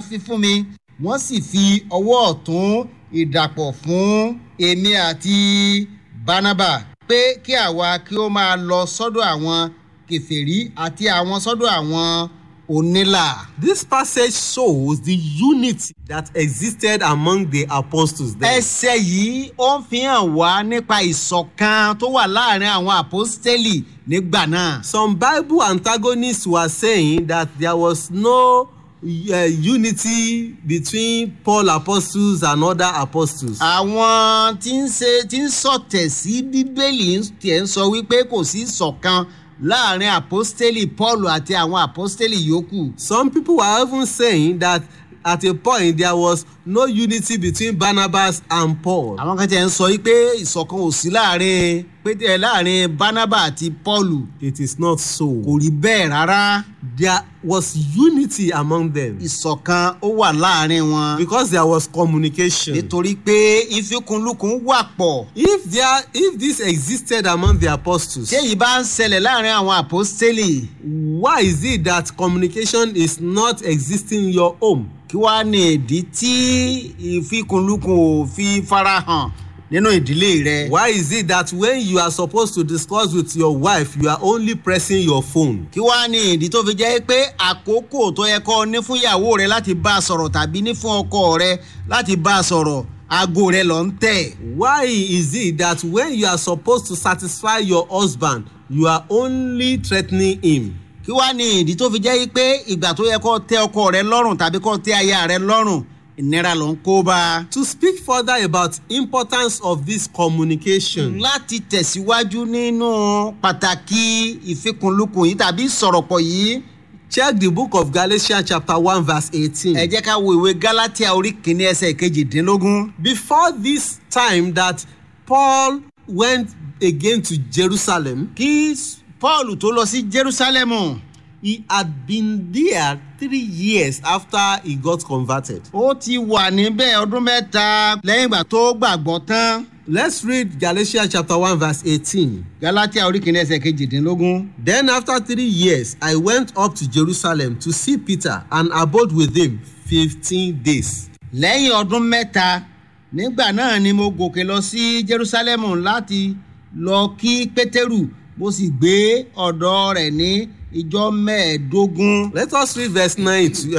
fi fún mi wọ́n sì fi ọwọ́ ọ̀tún ìdàpọ̀ fún èmi àti barnaba pé kí àwa kí ó máa lọ sọ́dọ̀ àwọn kẹfẹ́rí àti àwọn sọ́dọ̀ àwọn onílà. This passage shows the unity that existed among the apostles then. ẹsẹ̀ yìí ó ń fi hàn wá nípa ìṣọ̀kan tó wà láàrin àwọn àpọ́stélì nígbà náà. Some Bible antagonists were saying that there was no uh, unity between Paul apostles and other apostles. àwọn tí ń ṣe tí ń sọ̀tẹ̀ sí bíbélì ń- tiẹ̀ ń sọ wípé kò sí ìṣọ̀kan láàrin àpọ́stélì paul àti àwọn àpọ́stélì yòókù. Some people were even saying that at a point there was no unity between Barnabas and Paul. àwọn kan tiẹ̀ ń sọ wípé ìṣọ̀kan ò sí láàrin pété láàrin barnaba àti paul It is not so. kò rí bẹ́ẹ̀ rárá There was unity among them ìṣọ̀kan ó wà láàrin wọn because there was communication. nítorí pé ìfikùnlukùn wà pọ̀ If there if this existed among the apostles, tí èyí bá ń ṣẹlẹ̀ láàrin àwọn àpọ́stélì why is it that communication is not existing in your home? kí wàá ní ìdí tí ìfikùnlukùn ò fi farahàn nínú ìdílé rẹ. Why is it that when you are supposed to discuss with your wife, you are only pressing your phone? kí wàá ní ìdí tó fi jẹ́ pé àkókò tó yẹ kọ́ ní fún ìyàwó rẹ láti bá a sọ̀rọ̀ tàbí ní fún ọkọ rẹ láti bá a sọ̀rọ̀ aago rẹ lọ ń tẹ̀. Why is it that when you are supposed to satisfy your husband, you are only threatening him? kí wàá ní ìdí tó fi jẹ́ pé ìgbà tó yẹ kọ́ tẹ ọkọ rẹ lọ́rùn tàbí kọ́ tẹ aya rẹ lọ́rùn ìnira ló ń kó bá a. To speak further about importance of this communication, láti tẹ̀síwájú nínú pàtàkì ìfikùnlukùn yìí tàbí ìsọ̀rọ̀pọ̀ yìí check the book of Galatians chapter 1 verse 18. ẹ jẹ́ ká wo ìwé galatia orí kìíní ẹsẹ̀ kejìdínlógún. Before this time that Paul went again to Jerusalem, kí paul tó lọ sí jerusalem he had been there three years after he got converted. ó ti wà níbẹ̀ ọdún mẹ́ta lẹ́yìn ìgbà tó gbàgbọ́ tán. Let's read Galatians chapter 1 verse 18. galatia orí kìíní ẹsẹ̀ kejìdínlógún. Then after three years, I went up to Jerusalem to see Peter and abode with him fifteen days. lẹ́yìn ọdún mẹ́ta nígbà náà ni mo gòkè lọ sí jerusalem láti lọ kí pétérù mo sì gbé ọ̀dọ̀ rẹ̀ ní ìjọ mẹ́ẹ̀ẹ́dógún. Let us read verse 9 to,